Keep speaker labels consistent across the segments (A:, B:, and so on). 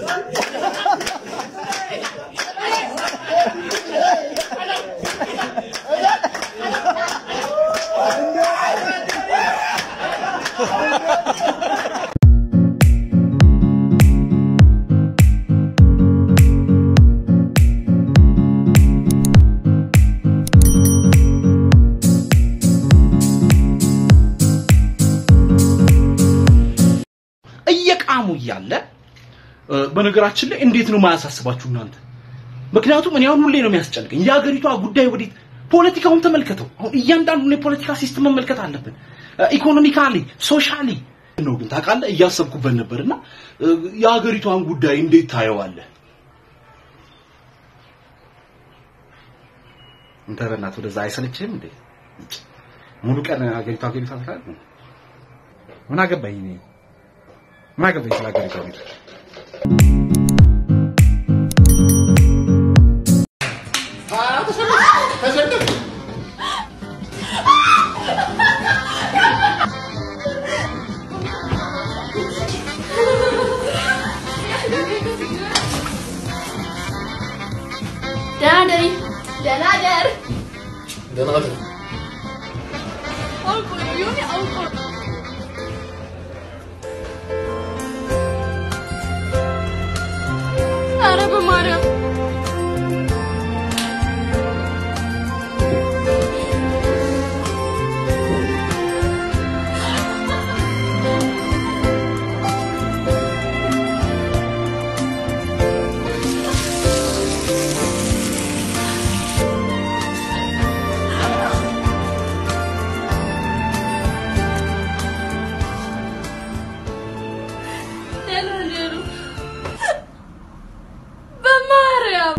A: እየቃሙ እያለ እ፣ በነገራችን ላይ እንዴት ነው ማያሳስባችሁ እናንተ? ምክንያቱም እኔ አሁን ሁሌ ነው የሚያስጨንቀኝ የሀገሪቷ ጉዳይ ወዴት ፖለቲካውን ተመልከተው። አሁን እያንዳንዱን የፖለቲካ ሲስተም መመልከት አለብን። ኢኮኖሚካሊ ሶሻሊ ነው ግን ታውቃለህ፣ እያሰብኩበት ነበርና እ፣ የሀገሪቷን ጉዳይ እንዴት ታየዋለህ? እንተ በእናትህ ወደዛ አይሰለችህም እንዴ? ሙሉ ቀን ሀገሪቷ ሀገሪቷ ትላለህ። ምን አገባኝ እኔ ምን አገባኝ ስለ ሀገሪቷ ሁኔታ?
B: ደህና ደሪ ደህና ደር
C: ደህና ደር
B: አውቆ ነው የሆነ አውቆ ነው። ኧረ በማርያም ደህና ደሩ በማርያም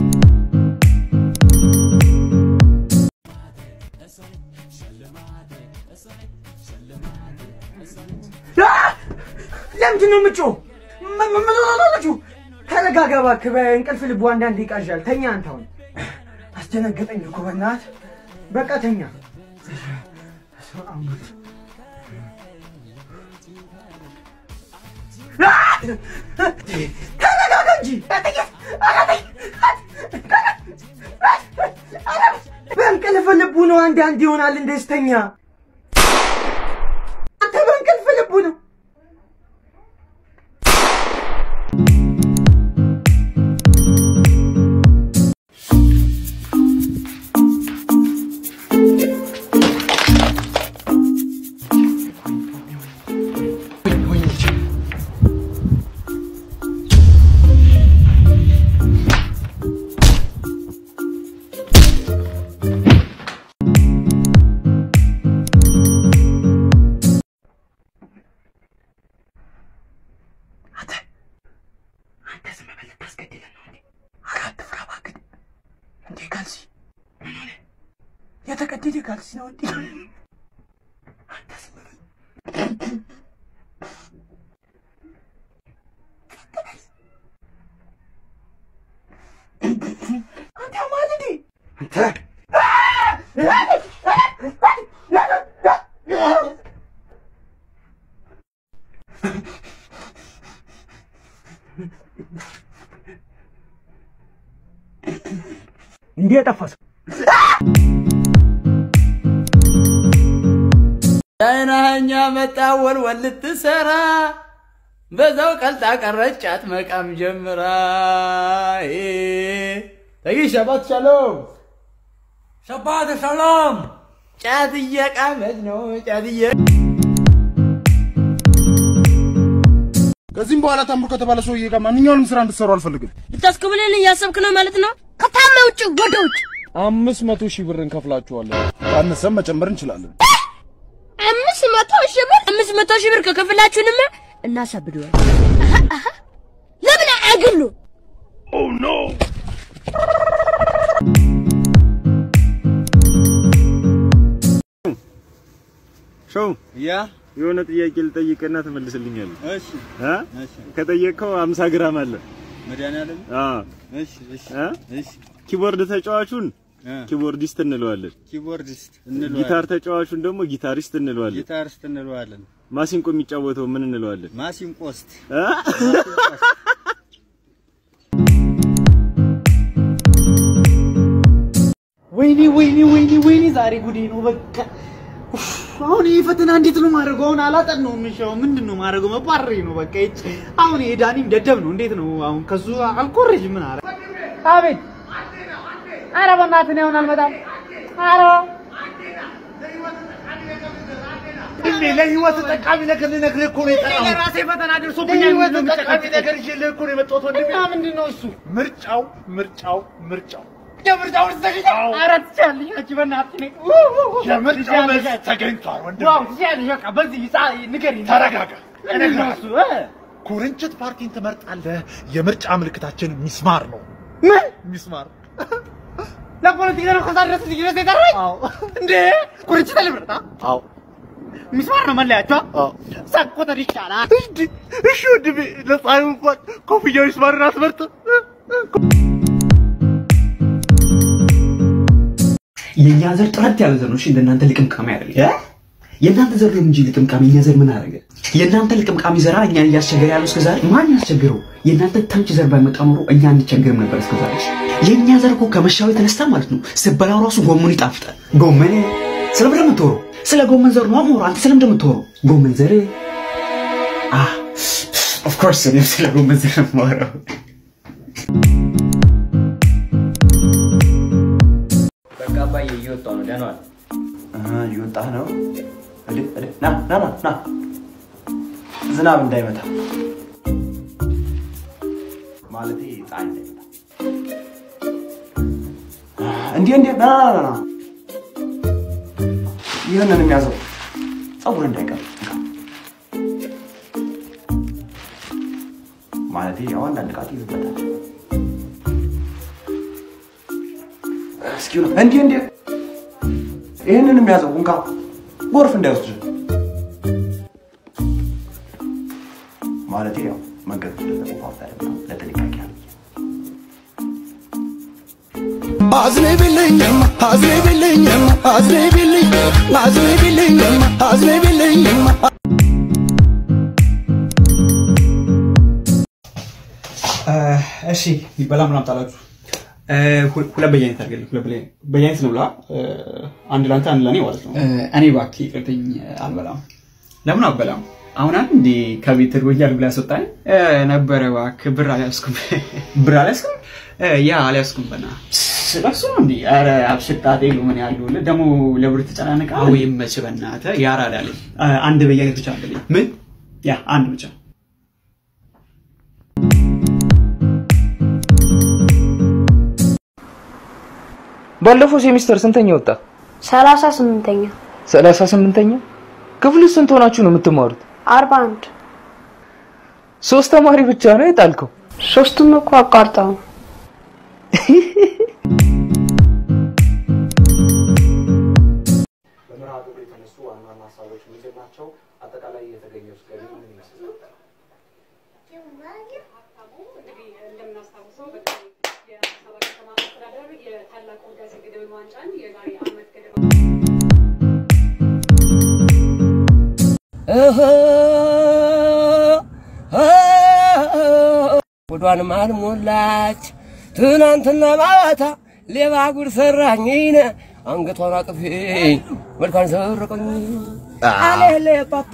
D: ለምንድን ነው የምጮህ? ምን ምን ሆናችሁ? ተረጋጋ እባክህ። በእንቅልፍ ልቡ አንዳንድ ይቃዣል። ተኛ አንተ አሁን። አስደነገጠኝ እኮ በእናትህ። በቃ ተኛ። ተረጋጋ እንጂ። በእንቅልፍ ልቡ ነው አንዳንድ ይሆናል እንደዚህ ተኛ። አንተ በእንቅልፍ ልቡ ነው አንተ ዝም በል ልታስገድለን ነው እንዴ? ኧረ አትፍራ እባክህ። እንዴ ካልሲ ምን ሆነ? የተቀደደ ካልሲ ነው እንዴ? አንተ ዝም በል። አንተ ያማል እንዴ? አንተ እንዴ የጠፋ ሰው
E: ዳይናኛ መጣ ወልወል ልትሰራ በዛው ቀልጣ ቀረች ጫት መቃም ጀምራ ተጊ ሸባት ሻሎም ሸባት ሻሎም ጫት እየቃመች ነው ጫት እየ
F: ከዚህም በኋላ ታምሩ ከተባለ ሰውዬ ጋር ማንኛውንም ስራ እንድትሰሩ አልፈልግም።
B: ልታስክብልን እያሰብክ ነው ማለት ነው? ከታመ ውጭ ወደ ውጭ
F: አምስት መቶ ሺህ ብር እንከፍላችኋለን። ካነሰም መጨመር እንችላለን።
B: አምስት መቶ ሺህ ብር አምስት መቶ ሺህ ብር ከከፍላችሁንማ እናሳብደዋል። ለምን አያግሉ?
G: ሾው
E: ያ
G: የሆነ ጥያቄ ልጠይቅና ትመልስልኛለህ።
E: እሺ
G: እ?
E: እሺ
G: ከጠየቅከው 50 ግራም አለ።
E: መድኃኒዓለም
G: አ
E: እሺ እሺ
G: እ?
E: እሺ
G: ኪቦርድ ተጫዋቹን
E: እ፣
G: ኪቦርዲስት እንለዋለን።
E: ኪቦርዲስት እንለዋለን
G: ጊታር ተጫዋቹን ደግሞ ጊታሪስት እንለዋለን።
E: ጊታሪስት እንለዋለን
G: ማሲንቆ የሚጫወተው ምን እንለዋለን?
E: ማሲንቆስት
G: እ?
D: ወይኔ ወይኔ ወይኔ ወይኔ ዛሬ ጉዴ ነው በቃ። ኡፍ፣ አሁን ይሄ ፈተና እንዴት ነው ማድረገው? አሁን አላጠናውም። እሺ አሁን ምንድን ነው ማድረገው? መባረሬ ነው በቃ። ይቺ አሁን ይሄ ዳኒም ደደብ ነው። እንዴት ነው አሁን ከሱ አልኮረጅም። ምን አረ አቤት። ኧረ በእናትህ እኔ አሁን አልመጣም። ኧረ
C: እንዴ ለህይወት ጠቃሚ ነገር ልነግርህ እኮ ነው የጠራሁት።
D: የራሴ ፈተና ደርሶብኛል።
C: ለህይወት
D: ምንድን ነው
C: ጠቃሚ
D: የምጨቀጭቀኝ?
C: ነገር ይዤልህ እኮ ነው የመጣሁት ወንድሜ።
D: እና ምንድን ነው እሱ?
C: ምርጫው ምርጫው ምርጫው
D: የምርጫው ውስጥ ተገኘ። ኧረ ትችያለሽ አንቺ በእናትህ እኔ
C: የምርጫው መልስ ተገኝቷል ወንድሜ።
D: ዋው ትችያለሽ። በቃ በዚህ ጻ- ንገሪኝ።
C: ተረጋጋ።
D: ምንድን ነው እሱ? እ?
C: ኩርንችት ፓርቲን ትመርጣለህ። የምርጫ ምልክታችን ሚስማር ነው።
D: ምን
C: ሚስማር
D: ለፖለቲካ ነው ከዛ ድረስ ልጅ ድረስ የጠራኝ? እንዴ ኩርንችት ልምረጣ?
C: አዎ
D: ሚስማር ነው መለያቸው።
C: አዎ።
D: ሰቆጠር ይቻላል።
C: እንዴ እሺ ወንድሜ፣ ለፀሐዩ እንኳን ኮፍያው ሚስማርን አትመርጥም?
A: የእኛ ዘር ጥረት ያለ ዘር ነው። እሺ እንደናንተ ልቅምቃሚ አይደለም። የእናንተ ዘር ነው እንጂ ልቅምቃሚ፣ የእኛ ዘር ምን አደረገ? የእናንተ ልቅምቃሚ ዘራ እኛን እያስቸገረ ያለው እስከዛሬ ማን ያስቸግረው? የእናንተ ተምች ዘር ባይመጣ ኖሮ እኛ አንቸገርም ነበር እስከዛሬ። የእኛ ዘር እኮ ከመሻው የተነሳ ማለት ነው ስበላው ራሱ ጎመን ይጣፍጣል። ጎመን ስለምን የምትወረው? ስለ ጎመን ዘር ነው አሞራ። አንተ ስለምን የምትወረው? ጎመን ዘር አህ ኦፍ ኮርስ እኔ ስለ ጎመን ዘር ነው የማወራው።
E: በቃ አባዬ እየወጣሁ ነው። ደህና ዋል።
H: እየወጣህ ነው? እድ እድ ና ና ና ና ዝናብ እንዳይመታ ማለቴ ፀሐይ እንዳይመታ እንዲህ እንዲህ ና ና ና ና ይህንን የሚያዘው ፀጉር እንዳይቀር እንካ። ማለቴ ያው አንዳንድ ቃት ይዝበታል። እስኪ ነው እንዲህ እንዲህ ይህንን የሚያዘው እንካ ጎርፍ እንዳይወስድ ማለቴ ያው መንገድ ስለተቆፋፈረ ነው፣ ለጥንቃቄ ያህል
I: አዝንብልኝም አዝንብልኝም አዝንብልኝ አዝንብልኝም አዝንብልኝም
A: እሺ ይበላ ምን አምጣላችሁ? ሁለት በየአይነት አድርገልኝ። ሁለት በየአይነት- በየአይነት ነው ብላ አንድ ለአንተ አንድ ለእኔ ማለት ነው። እኔ እባክህ ይቅርተኝ አልበላም። ለምን አልበላም? አሁን አንድ እንዴ ከቤት እርቦኛል ብላ ያስወጣኝ ነበረ። እባክህ ብር አልያዝኩም። ብር አልያዝኩም? ያ አልያዝኩም። በና ስለሱ ነው እንዴ? ኧረ አብሽጣጤ ነው ምን ያለው ደግሞ ለብር ተጨናነቃ ወይም መች በእናትህ ያራዳልኝ። አንድ በየአይነት ብቻ አድርገልኝ። ምን? ያ አንድ ብቻ
J: ባለፈው ሴሚስተር ስንተኛ ወጣ?
B: ሰላሳ ስምንተኛ
J: ሰላሳ ስምንተኛ ክፍል ውስጥ ስንት ሆናችሁ ነው የምትማሩት?
B: አርባ አንድ
J: ሶስት ተማሪ ብቻ ነው የጣልከው?
B: ሶስቱም እኮ አቋርጠው ነው።
H: በመርሃ ግብሩ የተነሱ ዋና ዋና ሀሳቦች ምንድን ናቸው? አጠቃላይ የተገኘው ገቢ ምን ይመስላል?
K: ጉዷንም አልሞላች ትናንትና ማታ ሌባ ጉድ ሰራኝ አንገቷን አጥፌ መልኳን ሰረቀኝ አሌሌ ፓፓ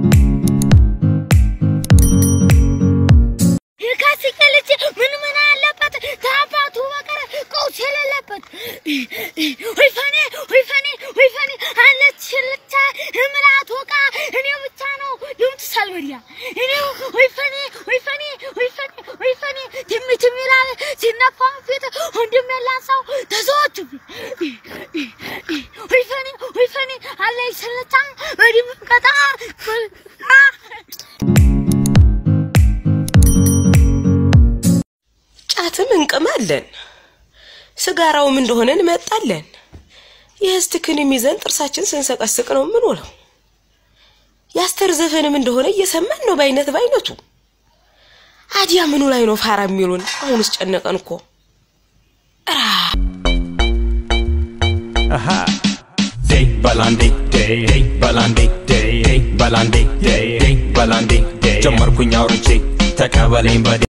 B: የካሲካ ልጅ ምን ምን አለበት ከአባቱ በቀር ቀውስ የሌለበት ወይ ፈኔ ወይ ፈኔ ወይ ፈኔ አለች ልቻ እምላት ወቃ እኔው ብቻ ነው ድምፅ ሳልበዲያ እኔው ወይ ፈኔ ወይ ፈኔ ወይ ፈኔ ወይ ፈኔ ትሚ ትሚ ይላል ሲነፋ ፊት ወንድም ያላንሳው ተሰዎቹ ወይ ፈኔ ወይ ፈኔ አለች ልቻ በድም ቀጣ
L: ጫትም እንቅማለን፣ ስጋራውም እንደሆነ እንመጣለን። የህስትክንም ይዘን ጥርሳችን ስንሰቀስቅ ነው የምንውለው። የአስተር ዘፈንም እንደሆነ እየሰማን ነው በአይነት በአይነቱ። አዲያ ምኑ ላይ ነው ፋራ የሚሉን? አሁንስ ጨነቀን እኮ።
M: day balandi day day balandi day day balandi day day balandi day ጀመርኩኝ አውርቼ ተቀበለኝ በዴ